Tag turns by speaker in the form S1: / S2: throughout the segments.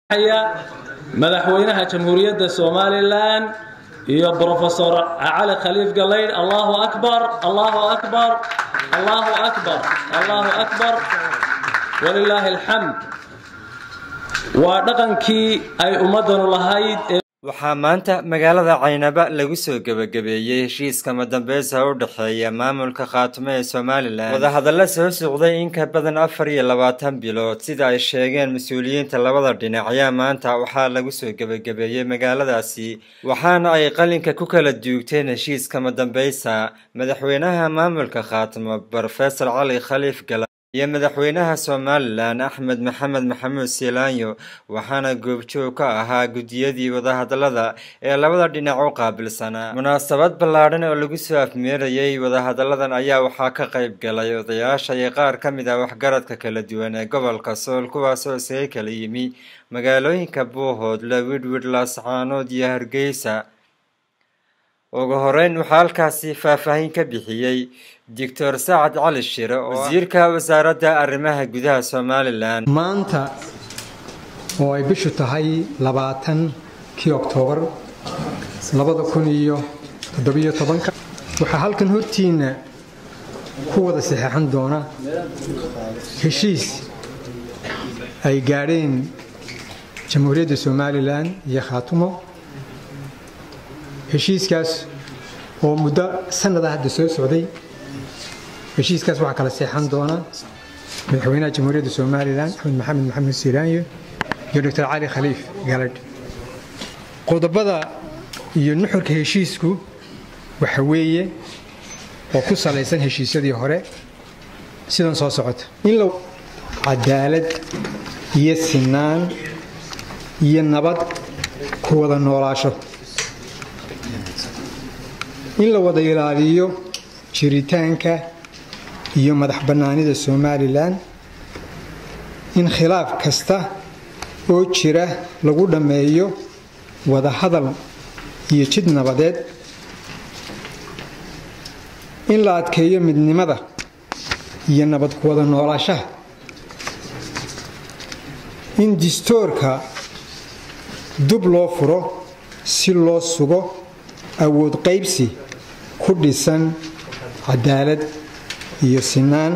S1: madaxweynaha jamhuuriyadda somalilan iyo brofesor cali khaliif galaydh allahu akbar allahu akbar allahu akbar allahu akbar walilaahi alxamd waa dhaqankii ay ummadanu lahayd
S2: waxaa maanta magaalada caynaba lagu soo gebagabeeyey heshiiska madambeysa u dhexeeya maamulka khaatumo ee somalilan wadahadalla soo socday in ka badan afar iyo labaatan bilood sida ay sheegeen mas-uuliyiinta labada dhinac ayaa maanta waxaa lagu soo gebagabeeyey magaaladaasi waxaana ay qalinka ku kala duugteen heshiiska madambeysa madaxweynaha maamulka khaatumo brofesor cali khaliif gala iyo madaxweynaha somalilan axmed maxamed maxamuud siilaanyo waxaana goobjoog ka ahaa guddiyadii wadahadallada ee labada dhinac u qaabilsanaa munaasabad ballaadhan oo lagu soo afmeerayay wadahadalladan ayaa waxaa ka qayb galay odayaasha iyo qaar ka mid ah waxgaradka kala duwan ee gobolka sool kuwaasoo isaga kala yimi magaalooyinka buuhoodle widwid laascaanood iyo hargeysa ugu horeyn waxaa halkaasi faahfaahin ka bixiyey doctor sacad cali shire oo wasiirka wasaaradda arrimaha gudaha somalilan
S3: maanta oo ay bishu tahay labaatankii oktoobar labada kun iyo toddobiyo tobanka waxaa halkan hortiinna ku wada saxeexan doona heshiis ay gaadheen jamhuuriyadda somalilan iyo khaatumo heshiiskaas oo muddo sanada hadda soo socday heshiiskaas waxaa kala seexan doona madaxweynaha jamhuuriyadda somalilan axmed maxamed maxamed siiraanyo iyo doctor cali khaliif galadh qodobada iyo nuxurka heshiisku waxa weeye oo ku salaysan heshiisyadii hore sidan soo socota in la cadaalad iyo sinaan iyo nabad ku wada noolaasho in la wada ilaaliyo jiritaanka iyo madax bannaanida somalilan in khilaaf kasta oo jira lagu dhammeeyo wada hadal iyo jid nabadeed in la adkeeyo midnimada iyo nabad ku wada noolaashaha in distoorka dub loo furo si loo sugo awood qaybsi ku dhisan cadaalad iyo sinaan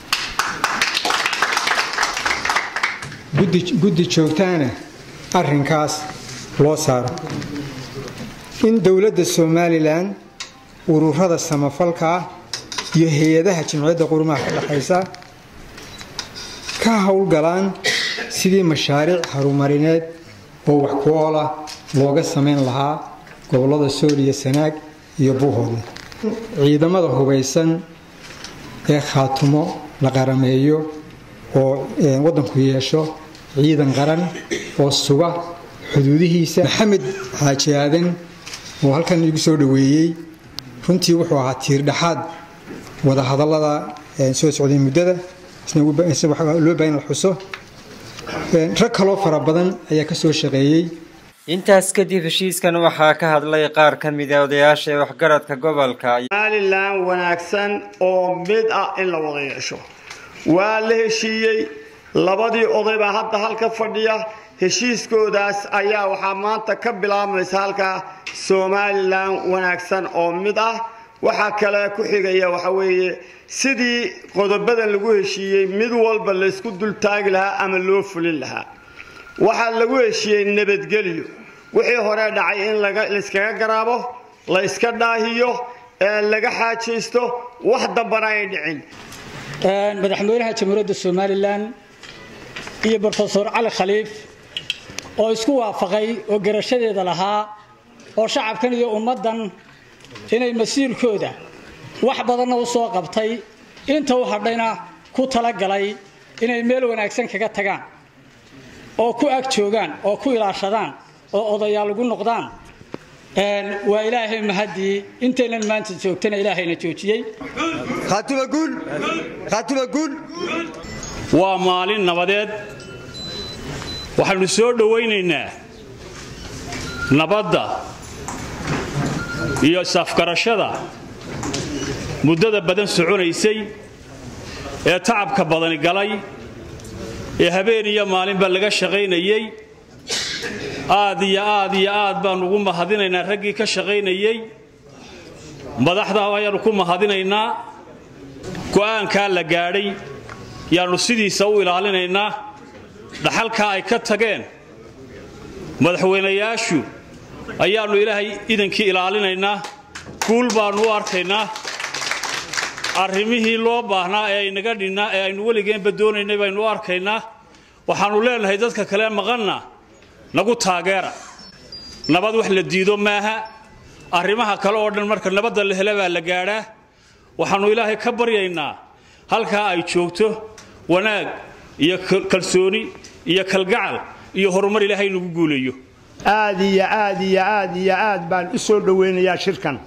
S3: guddi joogtaana arrinkaas loo saaro in dowladda somalilan ururada samafalka ah iyo hay-adaha jimciyadda qurumaha ka dhexaysa ka howlgalaan sidii mashaariic harumarineed oo wax ku oola looga samayn lahaa gobollada sool iyo sanaag iyo buuhoodle ciidamada hubaysan ee khaatumo la qarameeyo oo waddanku yeesho ciidan qaran oo suga xuduudihiisa maxamed xaaji aadan oo halkan igu soo dhoweeyey runtii wuxuu ahaa tiirdhaxaad wadahadallada soo socday muddada loo baahan la xuso rag kaloo fara badan ayaa ka soo shaqeeyey
S2: intaas kadib heshiiskan waxaa ka hadlay qaar ka mid a odayaasha ee waxgaradka gobolka
S4: somalilan wanaagsan oo mid ah in la wada yeesho waa la heshiiyey labadii oday baa hadda halka fadhiya heshiiskoodaas ayaa waxaa maanta ka bilaabmaysa halkaa somalilan wanaagsan oo mid ah waxaa kale ku xigaya waxa weeye sidii qodobadan lagu heshiiyey mid walba laysku dultaagi lahaa ama loo fulin lahaa waxaa lagu heshiiyey nabadgelyo wixii hore dhacay in layskaga garaabo la yska dhaahiyo laga xaajaysto wax dambana ay dhicin
S5: madaxweynaha jamhuuriyadda somalilan iyo brofesor cali khaliif oo isku waafaqay oo garashadeeda lahaa oo shacabkan iyo ummaddan inay masiirkooda wax badanna u soo qabtay inta u hadhayna ku talagalay inay meel wanaagsan kaga tagaan oo ku ag joogaan oo ku ilaashadaan oo odayaal ugu noqdaan waa ilaahay mahadii intaynan maanta joogtana ilaahayna joojiyey
S6: waa maalin nabadeed waxaanu soo dhowaynaynaa nabadda iyo isafgarashada muddada badan soconaysay ee tacabka badani galay ee habeen iyo maalinba laga shaqaynayey aad iyo aad iyo aad baannu ugu mahadinaynaa raggii ka shaqaynayey madaxda ayaannu ku mahadinaynaa go'aankaa la gaadhay yaannu sidiisa u ilaalinaynaa dhaxalkaa ay ka tageen madaxweynayaashu ayaannu ilaahay idankii ilaalinaynaa guul baannu u arkaynaa arrimihii loo baahnaa ee aynaga dhinnaa ee aynu weligeenba doonaynay baynu u arkaynaa waxaannu leenahay dadka kale maqanna nagu taageera nabad wax la diido maaha arrimaha kale oo dhan marka nabadda la hele baa la gaadhaa waxaannu ilaahay ka baryaynaa halkaa ay joogto wanaag iyo kalsooni iyo kalgacal iyo horumar ilaahay nagu guuleeyo
S7: aad iyo aad iyo aad iyo aad baan u soo dhowaynayaa shirkan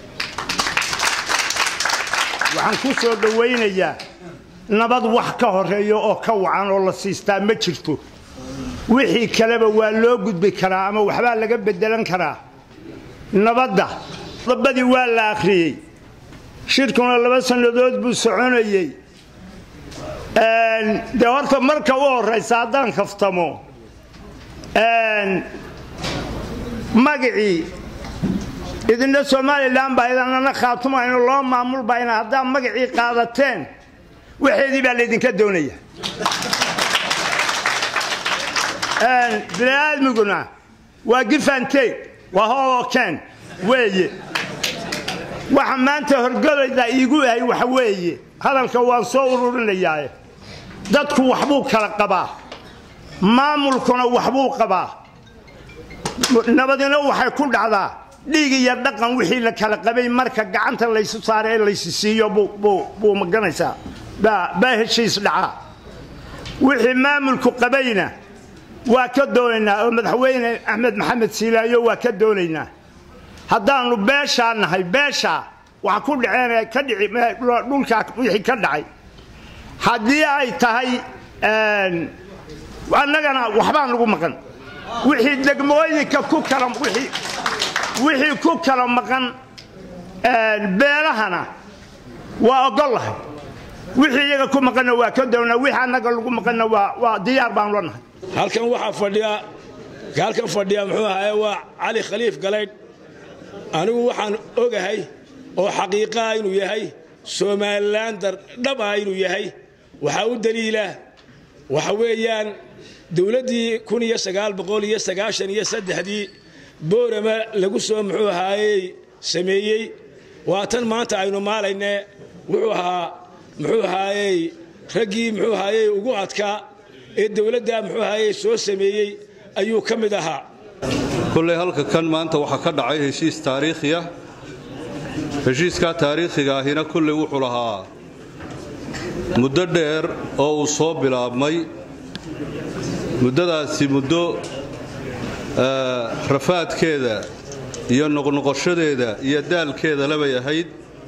S7: waxaan ku soo dhowaynayaa nabad wax ka horeeya oo ka wacan oo la siistaa ma jirto wixii kaleba waa loo gudbi karaa ama waxbaa laga bedelan karaa nabadda dabadii waa la akhriyey shirkuna laba sannadood buu soconayey dee horta marka u horraysa haddaan kaftamo magacii idinna somalilan baa idanana khaatumayno loo maamul bayna haddaad magacii qaadateen waxeedii baa laydinka doonaya bini'aadmiguna waa gifanteeg waa hookeen weeye waxa maanta horgolayda iigu ahay waxa weeye hadalka waan soo ururinayaae dadku waxbuu kala qabaa maamulkuna waxbuu qabaa nabadina waxay ku dhacdaa dhiig iyo dhaqan wixii la kala qabay marka gacanta laysu saara ee laysi siiyo buu maganaysaa baa heshiis dhacaa wixii maamulku qabayna waa ka doonaynaa oo madaxweyne axmed maxamed siilaayo waa ka doonaynaa haddaannu beeshaa nahay beeshaa waxa ku dhaceen ka dhici dhulkaa wixii ka dhacay haddii ay tahay annagana waxbaa nagu maqan wixii degmooyinka ku kala wixii ku kala maqan beelahana waa ogollahay wixii iyaga ku maqanna waa ka doonaa wixii annaga lagu maqanna waa diyaar baan la nahay
S8: halkan waxaa fadhiya halkan fadhiya muxuu ahaye waa cali khaliif galaydh anigu waxaan ogahay oo xaqiiqaha inuu yahay somalilan dhab ah inuu yahay waxaa u daliila waxa weeyaan dowladdii kun iyo sagaal boqol iyo sagaashan iyo saddexdii boorama lagu soo muxuu ahaayey sameeyey waa tan maanta aynu maalayne wuxuu ahaa muxuu ahaayey raggii muxuu ahaayey ugu adkaa ee dowladda muxuu ahaayey soo sameeyey ayuu ka mid ahaa
S9: kulley halka kan maanta waxaa ka dhacay heshiis taariikhiya heshiiskaa taariikhiga ahina kulley wuxuu lahaa muddo dheer oo uu soo bilaabmay muddadaasi muddo rafaadkeeda iyo noqnoqoshadeeda iyo daalkeeda labay ahayd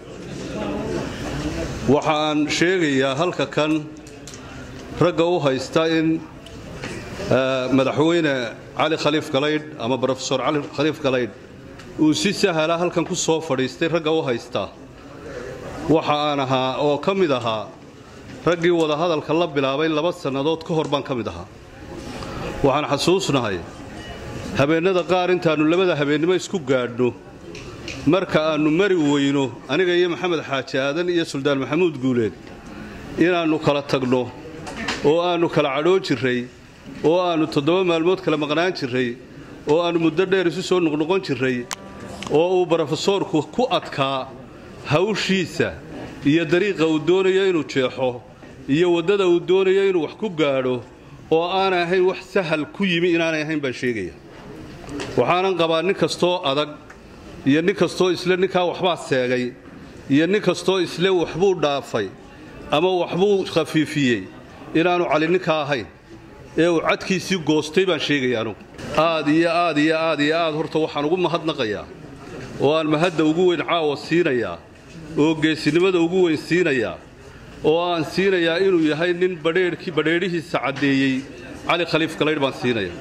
S9: waxa aan sheegayaa halka kan ragga u haysta in madaxweyne cali khaliif galaydh ama brofesor cali khaliif galaydh uu si sahala halkan ku soo fadhiistay ragga u haysta waxa aan ahaa oo ka mid ahaa raggii wadahadalka la bilaabay laba sannadood ka hor baan ka mid ahaa waxaan xasuusnahay habeennada qaar intaannu labada habeennimo isku gaadhno marka aannu mari weyno aniga iyo maxamed xaaji aadan iyo suldaan maxamuud guuleed inaannu kala tagno oo aannu kala cadhoo jirray oo aannu toddoba maalmood kala maqnaan jirray oo aannu muddo dheer isu soo noqnoqon jirray oo uu brofesoorku ku adkaa hawshiisa iyo dariiqa uu doonayo inuu jeexo iyo waddada uu doonayo inuu wax ku gaadho oo aanay ahayn wax sahal ku yimi inaanay ahayn baan sheegaya waxaanan qabaa nin kastoo adag iyo nin kastoo isle ninkaa waxbaa seegay iyo nin kastoo isle waxbuu dhaafay ama waxbuu khafiifiyey inaannu cali ninkaa ahayn ee uu cadkiisii goostay baan sheegaya anugu aad iyo aad iyo aad iyo aad horta waxaan ugu mahadnaqayaa oo aan mahadda ugu weyn caawa siinayaa oo geesinimada ugu weyn siinayaa oo aan siinayaa inuu yahay nin badheerhkii badheedhihiisa caddeeyey cali khaliif galaydh baan siinaya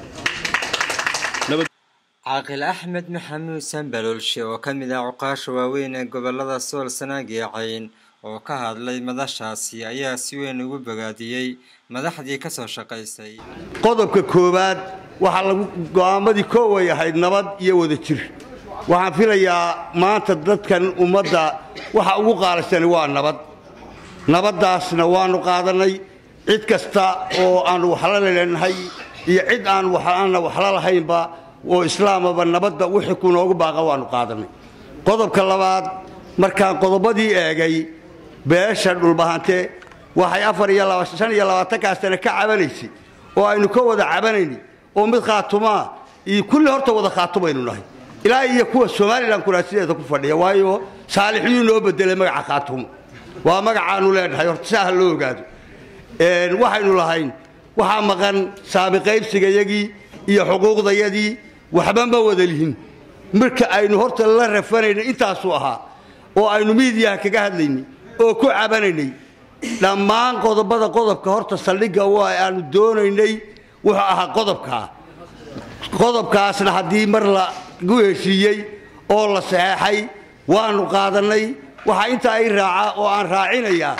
S2: caaqil axmed maxamuud sanbalolshe oo ka mid ah cuqaasha waaweyn ee gobolada sool sanaag iyo cayn oo ka hadlay madashaasi ayaa si weyn ugu bogaadiyey madaxdii ka soo shaqaysay
S10: qodobka koowaad waxaa lagu go'aamadii kooway ahayd nabad iyo wada jir waxaan filayaa maanta dadkan ummadda waxa ugu qaalisani waa nabad nabaddaasna waannu qaadannay cid kasta oo aannu waxla leenahay iyo cid aan aanna waxla lahaynba oo islaamaba nabadda wixii ku noogu baaqa waannu qaadannay qodobka labaad markaan qodobadii eegay beesha dhulbahante waxay afar iyo shan iyo labaatankaa sane ka cabanaysay oo aynu ka wada cabanaynay oo mid khaatumaa iyo kulli horta wada khaatumaynu nahay ilaa iyo kuwa somalilan kuraasideeda ku fadhiya waayo saalixiyuu noo bedelay magaca khaatumo waa magacaannu leenahay horta si ah loo ogaado waxaynu lahayn waxaa maqan saami qaybsigayagii iyo xuquuqdayadii waxba ma wada lihin marka aynu horta la rafanaynay intaasuu ahaa oo aynu miidiyaha kaga hadlaynay oo ku cabanaynay dhammaan qodobada qodobka horta saldhigga waa aanu doonaynay wuxuu ahaa qodobkaa qodobkaasna haddii mar lagu heshiiyey oo la saxeexay waannu qaadannay waxaa intaa i raaca oo aan raacinayaa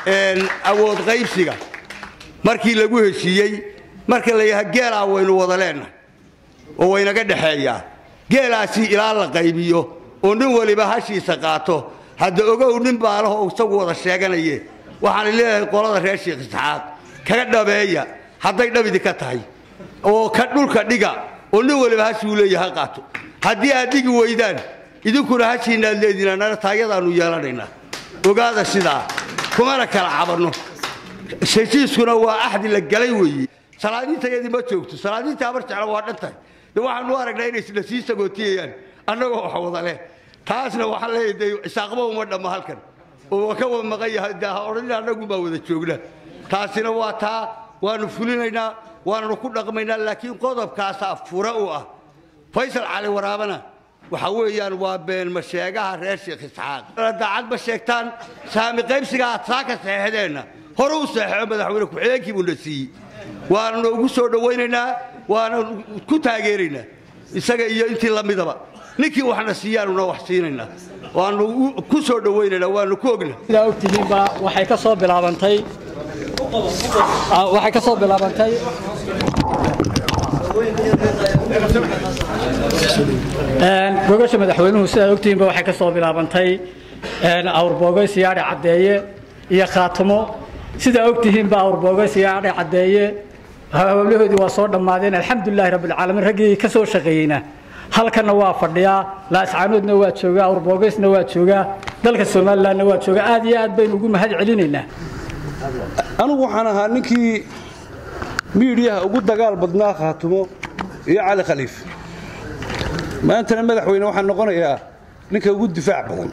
S10: awood qaybsiga markii lagu heshiiyey marka la yidhaha geelaa waynu wada leennahay oo waynaga dhexeeyaa geelaasi ilaa la qaybiyo oo nin waliba hashiisa qaato hadda ogow nin baalaho isagu wada sheeganaye waxaan leeyahay qolada reer sheekh isxaaq kaga dhabeeya hadday dhabidi ka tahay oo ka dhulka dhiga oo nin waliba hashuu leeyaha qaato haddii aad dhigi weydaan idinkuna hashiinaad leediina nana taayadaannu yeelanaynaa ogaada sidaa kumana kala cabanno heshiiskuna waa axdi la galay weeye salaadiintayadii ma joogto salaadiinta habar jecla waa dhan tahay de waxaanu aragnaa inay isla sii sagootiyayaan annagoo wax wada leh taasna waxaan leeyahay de isaaqba uma dhamma halkan oo ka wada maqan yahay de ha odhanin annagu baa wada joogna taasina waa taa waannu fulinaynaa waannu ku dhaqmaynaa laakiin qodobkaasaa fura u ah faysal cali waraabana waxa weeyaan waa beenma sheegaha reer sheekh isxaaq daacad ma sheegtaan saami qaybsiga aad saa ka saxeexdeenna hore u saxeexo madaxweyne ku-xigeenkii buuna siiyey waannu ugu soo dhowaynaynaa waana ku taageeraynaa isaga iyo intii la midaba ninkii waxna siiyaanuna wax siinaynaa waannu ku soo dhowaynaynaa waannu ku ogna
S5: sidaa ogtihiinba waxay ka soo bilaabantay waxay ka soo bilaabantay gogasha madaxweynuhu sidaa ogtihiinba waxay ka soo bilaabantay awrboogo siyaadhe caddeeye iyo khaatumo sidaa ogtihiinba awrboogo siyaadhe caddeeye hawlahoodii waa soo dhammaadeen alxamdulilaahi rabbilcaalamiin raggii ka soo shaqeeyeyna halkanna waa fadhiyaa laascaanoodna waa joogaa awrboogeysna waa joogaa dalka somalilanna waa joogaa aad iyo aad baynu ugu mahad celinaynaa
S11: anigu waxaan ahaa ninkii miidhiyaha ugu dagaal badnaa khaatumo iyo cali khaliif maantana madaxweyne waxaan noqonayaa ninka ugu difaac badan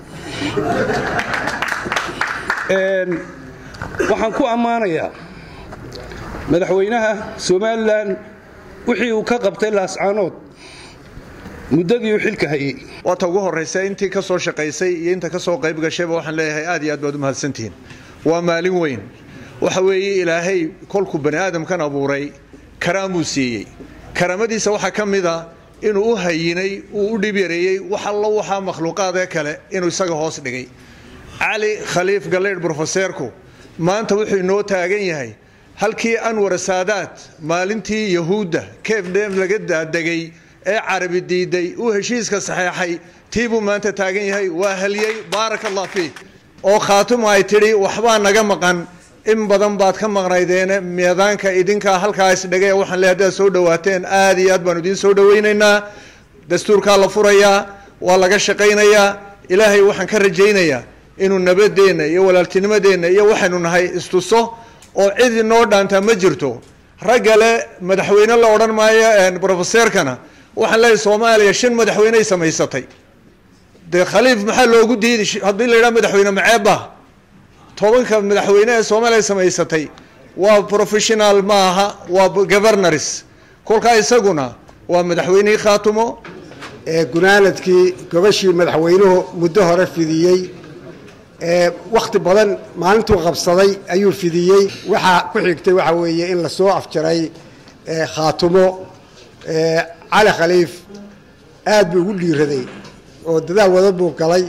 S11: waxaan ku ammaanayaa madaxweynaha somalilan wixii uu ka qabtay laascaanood muddadii uu xilka hayey
S12: waata ugu horraysa intii ka soo shaqaysay iyo inta ka soo qayb gashayba waxaan leeyahay aad iyo aad baad u mahadsantihiin waa maalin weyn waxa weeye ilaahay kolkuu bani aadamkan abuuray karaamuu siiyey karaamadiisa waxaa ka mid a inuu u hayinay uu u dhib yareeyey wax allo waxaa makhluuqaadee kale inuu isaga hoos dhigay cali khaliif galeydh brofeseerku maanta wuxuu inoo taagan yahay halkii anwar saadaad maalintii yahuudda keefdheem laga daadegay ee carabi diiday uu heshiiska saxeexay tii buu maanta taagan yahay waa haliyey baaraka allah fiih oo khaatumo ay tidhi waxbaa naga maqan in badan baad ka maqnaydeene miidaanka idinkaa halkaa isdhigay waxaan leeyahay haddaad soo dhawaateen aad iyo aad baanu idiin soo dhawaynaynaa dastuurkaa la furayaa waa laga shaqaynayaa ilaahay waxaan ka rajaynayaa inuu nabadeenna iyo walaaltinimadeenna iyo waxaynu nahay istuso oo cid inoo dhaantaa ma jirto raggale madaxweyne la odhan maayo brofeseerkana waxaan leeyahay soomaaliya shan madaxweyney samaysatay dee khaliif maxaa loogu diidi haddii la yidhaha madaxweyne maceebba tobanka madaxweyne ee soomaaliya samaysatay waa professional ma aha waa governors kolkaa isaguna waa madaxweynihii khaatumo
S13: gunaanadkii gobashii madaxweynuhu muddo hore fidiyey wakhti badan maalintuu qabsaday ayuu fidiyey waxaa ku xigtay waxa weeye in lasoo afjaray khaatumo cali khaliif aad buu ugu dhiiraday oo dadaal wada buu galay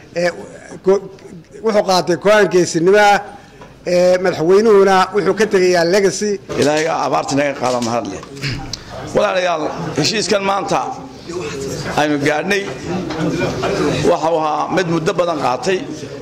S13: wuxuu qaatay go-aan geesinimo ah madaxweynuhuna wuxuu ka tegayaa legacy
S14: ilaahay abaarta naga qaada mahad leh walaalayaal heshiiskan maanta aynu gaadhnay waxau ahaa mid muddo badan qaatay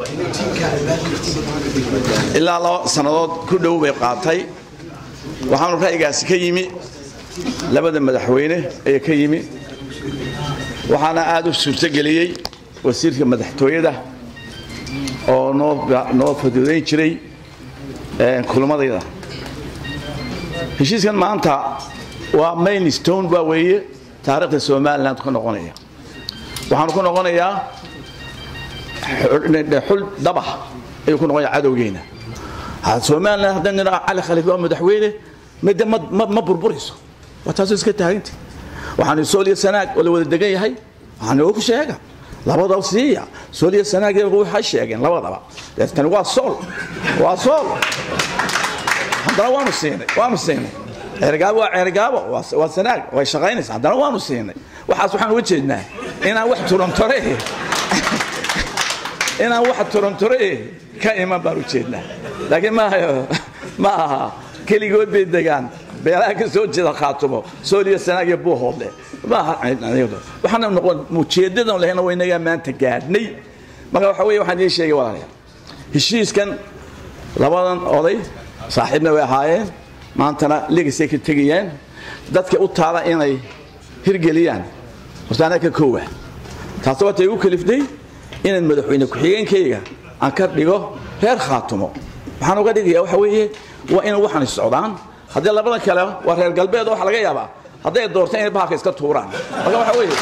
S14: ilaa laba sannadood ku dhow bay qaatay waxaanu ra'yigaasi ka yimi labada madaxweyne ayaa ka yimi waxaana aad u suurtogeliyey wasiirka madaxtooyada oo noo faduudayn jiray kulmadayda heshiiskan maanta waa main stone baa weeye taariikhda somaliland ku noqonaya waxaanu ku noqonayaa xul dabah ayuu ku noqonaya cadowgeena somaliland haddaan nidhaa cali khaliif waa madaxweyne midda ma burburayso waa taasoo iska taaganta waxaanu sooliya sanaag oo la wada degan yahay waxaanu ogu sheega labadaba siiya sooliya sanaag waxay sheegeen labadaba tani waa sool waa sool haddana waanu siinay waanu siinay ceergaabo waa ceergaabo waa sanaag way shaqaynaysa haddana waanu siinay waxaas waxaan uga jeednaa inaan wax turantore inaan wax turantore ka iman baan u jeednaa laakiin maaha ma aha keligood bay degaan beelaha ka soo jeeda khaatumo sooliya sanaag iyo buuhoodle maaha waxaana noqon ujeedadan lehna waynagaa maanta gaadhnay marka waxa weeye waxaan idiin sheegay walaalayaal heshiiskan labadan oday saaxiibna way ahaayeen maantana legasay ka tegayaan dadka u taala inay hirgeliyaan horta anaa ka koowa taasi waata igu kaliftay inaan madaxweyne ku-xigeenkayga aan ka dhigo reer khaatumo waxaan uga dhigaya waxa weeye waa in waxaan socdaan haddii labadan kale waa reer galbeed waxa laga yaabaa hadday doortaan inay bahalka iska tuuraan marka waxa weeye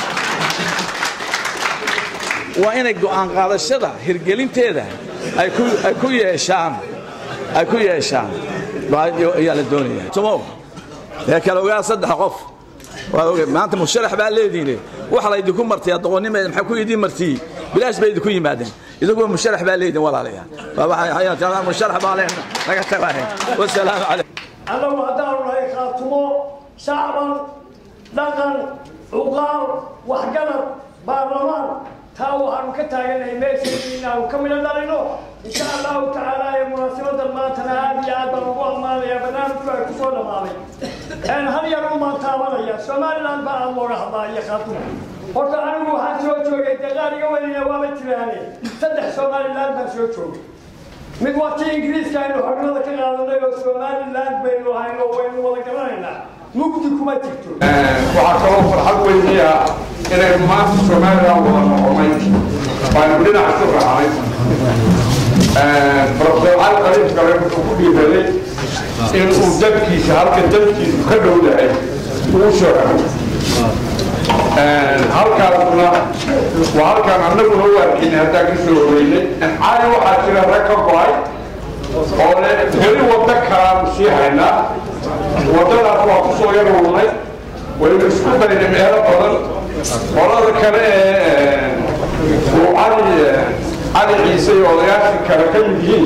S14: waa inay go'aan qaadashada hirgelinteeda ay ku yeeshaan ay ku yeeshaan ayaa la doonaya tumo ee kale ogaa saddex qof waa oge maanta musharax baa leediine waxa la idinku martay doqonnimeeda maxaa ku idin martiyey bilaash bay idinku yimaadeen idinkuma musharax baa leedin walaalayaal musharax baa leen naga tagaahe wasalaamu calaykum
S15: annagu haddaanu nahay khaatumo shacban dhaqan cuqaal waxgarad baarlamaan taa waxaanu ka taaganahay meeshii inaanu ka midho dhalino insha allahu tacaala ee munaasabadan maantana aad iyo aad baan ugu ammaanaya barnaamijku ay ku soo dhammaaday een hal yar umaan taabanaya somaliland baa aad looga hadlaa iyo khaatumo horta anigu waxaan soo joogay daqaal iga weynaya waaba jiraane saddex somaliland baan soo joogay mid waa tii ingiriiska aynu xornimada ka qaadanay oo somaliland baynu ahayn oo waynu wada garanaynaa mugdi kuma jirto
S16: waxaa kaloo farxad weyniya inaynu maanta somaliland wada noqonay waanu dhinac isu raacnay profesor cali qaliif gale wuxuu ku dhiiraday in uu dadkiisa halka dadkiisu ka dhow yahay uu soo halkaasuna waa halkaan annaguna u arkinay haddaan ka soo horeynay cali waxaa jira rag ka go-ay oo le weli waddo kalaanu sii haynaa waddadaas waa ku soo yaruurnay waynu isku daynay meelo badan qolada kale ee uu cali cali ciise iyo odayaashii kale ka mid yihiin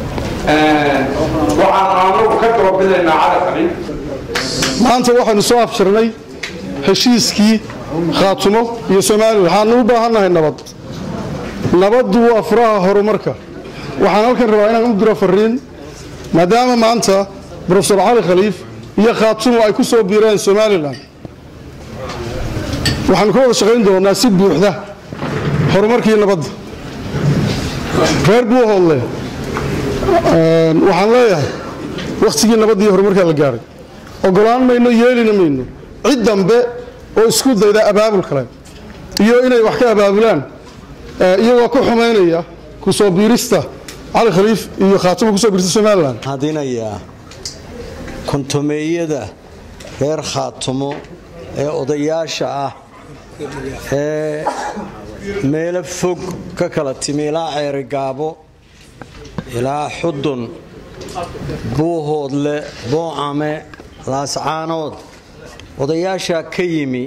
S16: waxaan anagu ka doobidaynaa cali khaliif
S17: maanta waxaynu soo afjarnay heshiiskii khaatumo iyo somalilan waxaanu u baahannahay nabad nabaddu waa furaha horumarka waxaan halkan rabaa inaan u diro fariin maadaama maanta brofesor cali khaliif iyo khaatumo ay ku soo biireen somalilan waxaanu ka wada shaqayn doonaa si buuxda horumarkii nabadda reer buuhoodle waxaan leeyahay wakhtigii nabadda iyo horumarkaa la gaaray ogolaan mayno yeelina mayno cid dambe oo isku dayda abaabul kale iyo inay wax ka abaabulaan iyagoo ku xumaynaya ku soo biirista cali khaliif iyo khaatumo kusoo biirista somalilan
S18: hadinayaa kontomeeyada reer khaatumo ee odayaasha ah ee meelo fog ka kala timi ilaa ceerigaabo ilaa xudun buuhoodle boocame laascaanood odayaashaa ka yimi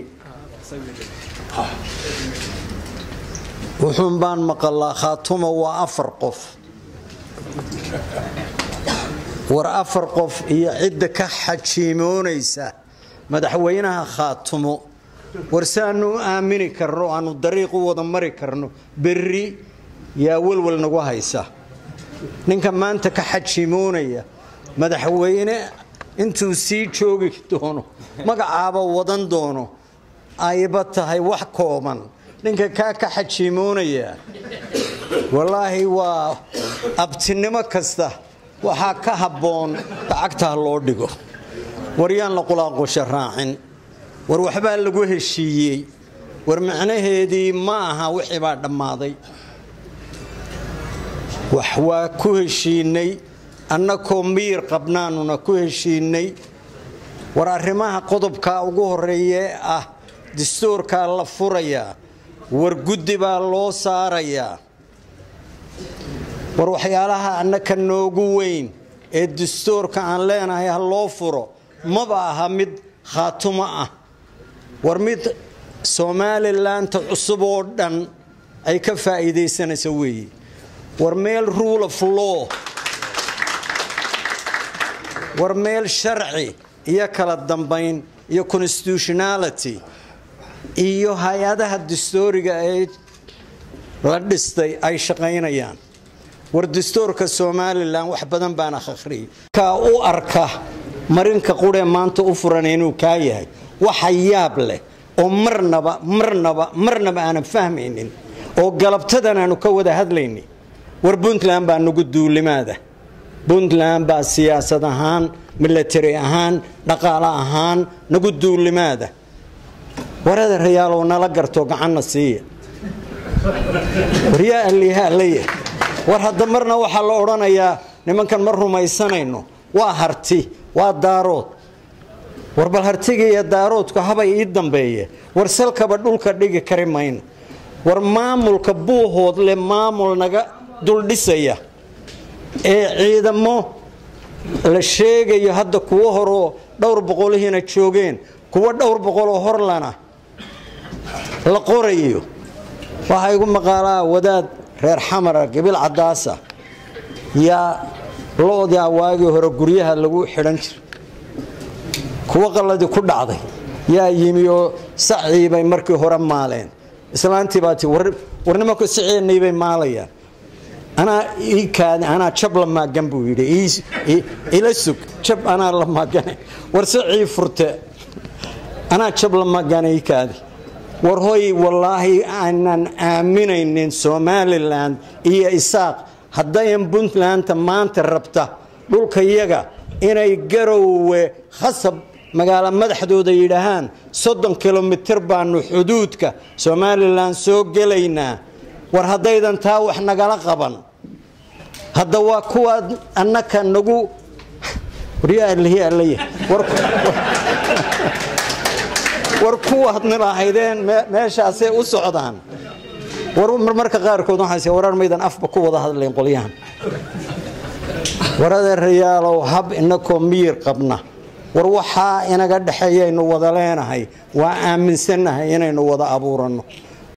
S18: wuxuun baan maqalaa khaatuma waa afar qof war afar qof iyo cidda ka xajiimoonaysa madaxweynaha khaatumo war si aanu u aamini karno aanu dariiq u wada mari karno berri yaa welwel nagu haysa ninka maanta ka xajiimoonaya madaxweyne intuu sii joogi doono magacaaba wadan doono ayba tahay wax kooban ninka kaa ka xajiimoonaya wallaahi waa abtinimo kasta waxaa ka habboon lacagtaa loo dhigo war yaan la qulaaqusha raacin war waxbaa lagu heshiiyey war macnaheedii ma aha wixii baa dhammaaday wax waa ku heshiinay annakoo miyir qabnaanuna ku heshiinay war arrimaha qodobka ugu horeeye ah dastuurkaa la furayaa war guddi baa loo saarayaa war waxyaalaha annaka noogu weyn ee dastuurka aan leenahay ha loo furo maba aha mid khaatumo ah war mid somalilanta cusub oo dhan ay ka faa'iidaysanayso weeye war meel rule of law war meel sharci iyo kala dambayn iyo constitutionality iyo hay-adaha dastuuriga ee la dhistay ay shaqaynayaan war dastuurka somalilan wax badan baan akhriyay kaa u arka marinka quree maanta u furan inuu kaa yahay waxa yaab leh oo marnaba marnaba marnaba aanan fahmaynin oo galabtadan aanu ka wada hadlaynin war puntland baa nagu duulimaada puntland baa siyaasad ahaan milatari ahaan dhaqaale ahaan nagu duulimaada warada rayaalow nala garto gacanna siiya waryaa allihalaya war hadda marna waxaa la odhanayaa nimankan ma rumaysanayno waa harti waa daarood war bal hartiga iyo daaroodku habay ii dambeeye war salkaba dhulka dhigi kari mayno war maamulka buuhood leh maamul naga duldhisaya ee ciidamo la sheegayo hadda kuwo horoo dhowr boqolihiina joogeen kuwo dhowr boqoloo horlana la qorayo waxaa igu maqaalaa wadaad reer xamara gabil cadaasa yaa lo-daa waagii hore guryaha lagu xidhan jiray kuwo qalladii ku dhacday yaa yimi oo sacii bay markii hore maaleen islaantii baa ti war nimanku saceennay bay maalayaan anaa ii kaadi anaa jab la maagan buu yidhi ila sug jab anaa la maagane war sacii furte anaa jab la maagane ii kaadi war hoy wallaahi aanan aaminaynin somalilan iyo isaaq haddayan puntlandta maanta rabta dhulka yaga inay garowe khasab magaalo madaxdooda yidhaahaan soddon kilomitir baanu xuduudka somalilan soo gelaynaa war haddaydan taa wax nagala qaban hadda waa kuwaad annaka nagu war kuwaad nilahaydeen meeshaasay u socdaan war marmarka qaarkood waxaas warar maydan afba ku wada hadlayn qolyahan warada rayaalow hab inakoo miyir qabna war waxaa inaga dhexeeyaynu wada leenahay waa aaminsannahay inaynu wada abuuranno